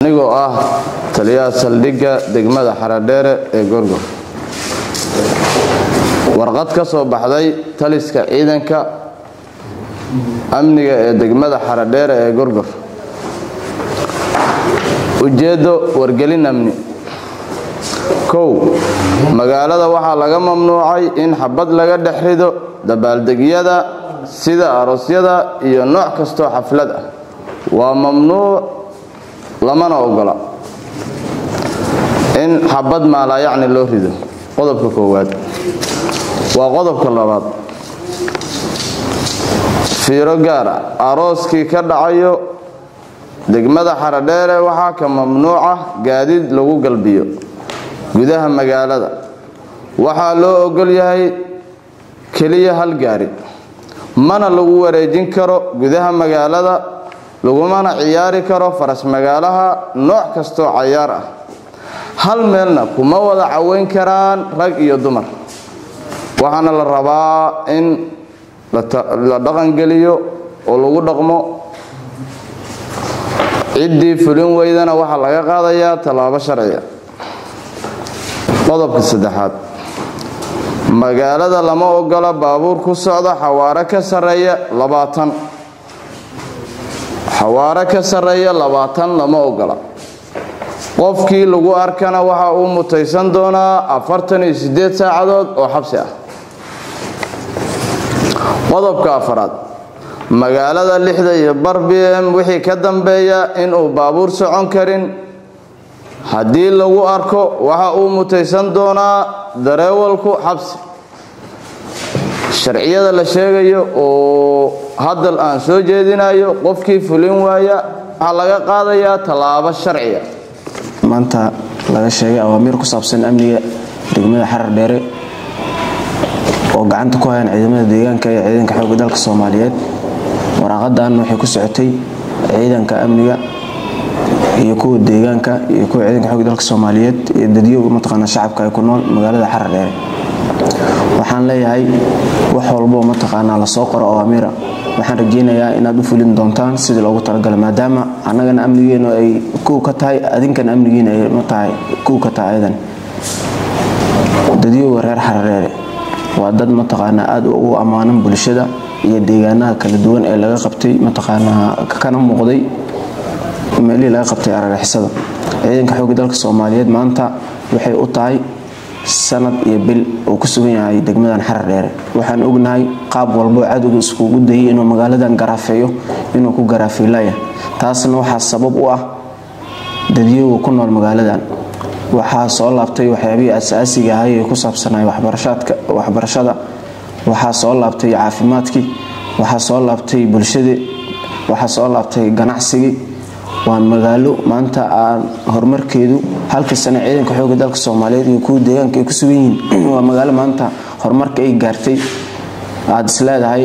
anigoo ah taliyaha saldhigga degmada xaradheere ee gorgor warqad ka soo baxday taliska ciidanka amniga ee degmada xaradheere ee gorgor ujeeddo wargelin amni kow magaalada waxaa laga mamnuucay in xabad laga dhex rido dabaaldegyada sida aroosyada iyo nooc kastoo xaflad ah waa mamnuuc lamana ogola in xabad maalaayacni loo rido qodobka koowaad waa qodobka labaad fiiro gaara arooskii ka dhacayo degmada xaradheere waxaa ka mamnuuca gaadiid lagu galbiyo gudaha magaalada waxaa loo ogol yahay keliya hal gaari mana lagu wareejin karo gudaha magaalada lagumana ciyaari karo faras magaalaha nooc kastoo cayaar ah hal meelna kuma wada caweyn karaan rag iyo dumar waxaana la rabaa in la dhaqangeliyo oo lagu dhaqmo ciddii fulin weydana waxaa laga qaadayaa tallaabo sharciga qodobka saddexaad magaalada lama ogola baabuur ku socda xawaare ka sarreeya labaatan xawaare ka sarreeya labaatan lama ogola qofkii lagu arkana waxa uu mutaysan doonaa afartan iyo siddeed saacadood oo xabsi ah qodobka afaraad magaalada lixda iyo bar b m wixii ka dambeeya inuu baabuur socon karin haddii lagu arko waxa uu mutaysan doonaa dareewalku xabsi sharciyada la sheegayo oo hadal aan soo jeedinayo qofkii fulin waaya waxaa laga qaadayaa tallaabo sharciga maanta laga sheegay awaamiir ku saabsan amniga degmada xarar dheere oo gacanta ku hayaan ciidamada deegaanka iyo ciidanka xoogga dalka soomaaliyeed waraaqadan waxay ku socotay ciidanka amniga iyo kuwa deegaanka iyo kuwa ciidanka xoogga dalka soomaaliyeed iyo dadyoga mataqaana shacabka ay ku nool magaalada xarar dheere waxaan leeyahay wax walbo mataqaanaa lasoo qoro awaamiira waxaan rajeynayaa inaad u fulin doontaan sidii loogu talagala maadaama annagana amnigeenu ay kow ka tahay adinkan amnigiina ay matahay kow ka tahay ayadan dadyoga reer xarareere waa dad mataqaanaa aada ugu ammaanan bulshada iyo deegaanaha kala duwan ee laga qabtay mataqaanaa kana muuqday meelihii laga qabtay aragixisada ciidanka xoogga dalka soomaaliyeed maanta waxay u tahay sanad iyo bil uu ku sugan yahay degmadan xarar dheere waxaan ognahay qaab walbo cadowga iskugu dayay inuu magaaladan garaafeeyo inuu ku garaafeylaya taasna waxaa sabab u ah dadyoga ku nool magaaladan waxaa soo laabtay waxyaabihii asaasiga ahay ee ku saabsanay waxbarashada waxaa soo laabtay caafimaadkii waxaa soo laabtay bulshadii waxaa soo laabtay ganacsigii waa magaalo maanta aan horumarkeedu halka sano ciidanka xooga dalka soomaaliyeed iyo kuwa deegaanka ay ku sugan yihiin waa magaalo maanta horumarka ay gaartay aada isleedahay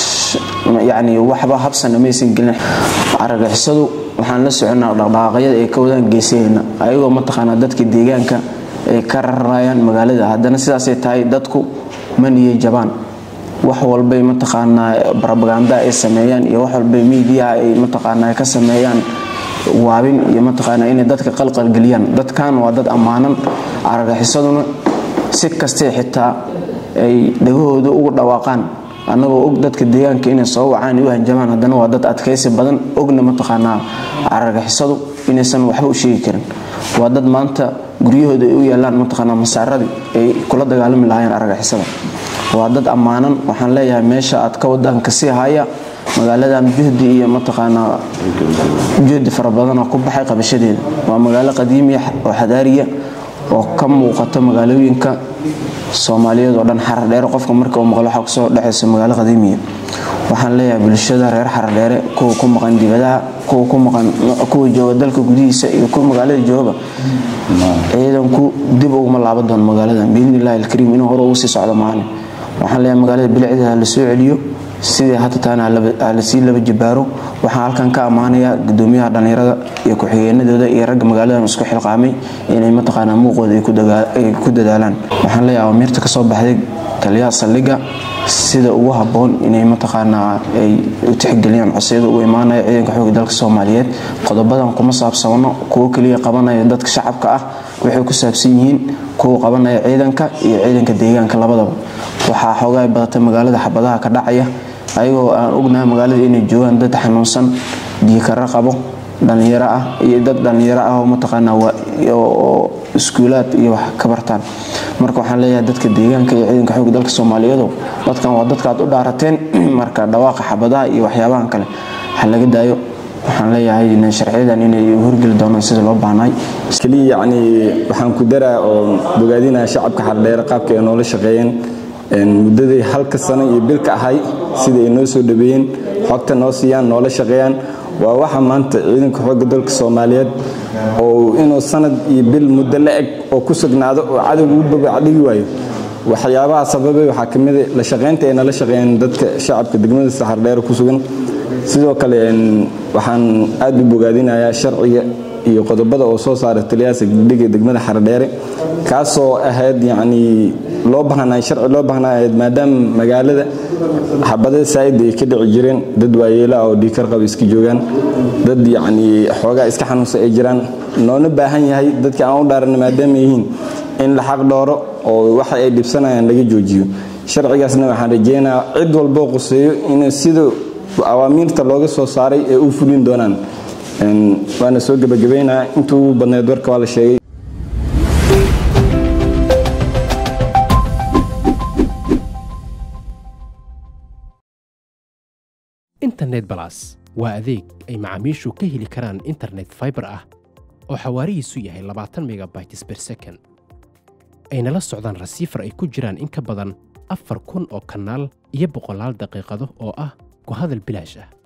yacni waxba habsana maysan gelin aragixisadu waxaan la soconaa dhaqdhaqaaqyada ay ka wadaan geesaheenna ayagoo mataqaanaa dadka deegaanka ay ka rarayaan magaalada haddana sidaasay tahay dadku maniyo jabaan wax walbay mataqaanaa barabaganda ay sameeyaan iyo wax walbay miidiyaha ay mataqaanaa ka sameeyaan waabin iyo mataqaanaa inay dadka qalqalgeliyaan dadkan waa dad ammaanan aragaxisaduna si kastee xitaa ay dhagahooda ugu dhawaaqaan annagoo og dadka deegaanka inay soo wacaan u hanjamaan haddana waa dad adkaysi badan ogna mataqaanaa aragixisadu inaysan waxba u sheegi karin waa dad maanta guryahooda ay u yaalaan mataqaanaa masaaradii ay kula dagaalami lahaayeen aragixisada waa dad ammaanan waxaan leeyahay meesha aad ka wadaan kasii haya magaaladan juhdi iyo mataqaanaa juhdi fara badanoo ku baxay qabashadeeda waa magaalo qadiimiya oo xadaariya oo ka muuqata magaalooyinka soomaaliyeed oo dhan xaradheere qofka marka uu maqlo waxaa kusoo dhexaysa magaalo qadiimiya waxaan leeyahay bulshada reer xaradheere kuwa ku maqan dibadaha kuwa ku maqan kuwa jooga dalka gudihiisa iyo kuwa magaalada joogaba ciidanku dib uguma laaban doono magaaladan biidni illahi alkariim inuu hore ugu sii socdo maalin waxaan leeyahay magaalada bilicdeeda ha la soo celiyo sidii hadda taana lasii laba jibaaro waxaan halkan ka ammaanayaa gudoomiyaha dhallinyarada iyo ku-xigeenadooda iyo ragga magaaladan isku xilqaamay inay mataqaanaa muuqooda ay ku dadaalaan waxaan leeyahay awamiirta kasoo baxday taliyaha saldhigga sida ugu habboon inay mataqaanaa ay u tixgeliyaan codsiyada ugu imaanaya ciidanka xooga dalka soomaaliyeed qodobadan kuma saabsano kuwo keliya qabanaya dadka shacabka ah waxay ku saabsan yihiin kuwa qabanaya ciidanka iyo ciidanka deegaanka labadaba waxaa xoogaa badata magaalada xabadaha ka dhacaya ayagoo aan ognahay magaalada inay joogaan dad xanuunsan diikaro qabo dhallinyaro ah iyo dad dhallinyaro ah oo mataqaanaa oo iskuulaad iyo wax ka bartaan marka waxaan leeyahay dadka deegaanka iyo ciidanka xooga dalka soomaaliyeedu dadkan waa dadka aad u dhaarateen marka dhawaaqa xabadaha iyo waxyaabahan kale ha laga daayo waxaan leeyahay sharciyadan inay horgeli doonaan sida loo baahnay keliya yacni waxaan ku daraa oo bogaadinaya shacabka xardheere qaabka ay noola shaqeeyeen muddadii halka sano iyo bilka ahay sida ay noo soo dhaweeyeen xogta noo siiyaan noola shaqeeyaan waa waxa maanta ciidanka xoogga dalka soomaaliyeed oo inuu sanad iyo bil muddo la eg oo ku sugnaado oo cadowga u babacdhigi waayo waxyaabaha sababay waxaa ka mid la shaqaynta ay nala shaqeeyeen dadka shacabka degmada saxardheere ku sugan sidoo kale waxaan aad u bogaadinayaa sharciga iyo qodobada oo soo saara taliyaasa gudhiga degmada xardheere kaasoo ahayd yacni loo baahnay sharci loo baahnaa ahayd maadaama magaalada xabada saa'id ay ka dhici jireen dad waayeela oo dhiikar qaba iska joogaan dad yacni xoogaa iska xanuunsan ay jiraan noona baahan yahay dadka aan u dhaaran maadaama yihiin in la xaq dhooro oo waxa ay dhibsanayaan laga joojiyo sharcigaasna waxaan rajeynayaa cid walboo quseeyo in sida awaamiirta looga soo saaray ee u fulin doonaan waana soo gebagabaynaa intuu badneed warka waa la sheegay internet balas waa adeeg ay macaamiishu ka heli karaan internet faibar ah oo xawaarihiisu yahay labaatan megabytes ber second ayna la socdaan rasiifar ay ku jiraan in ka badan afar kun oo kanaal iyo boqolaal daqiiqado oo ah ku hadal bilaash ah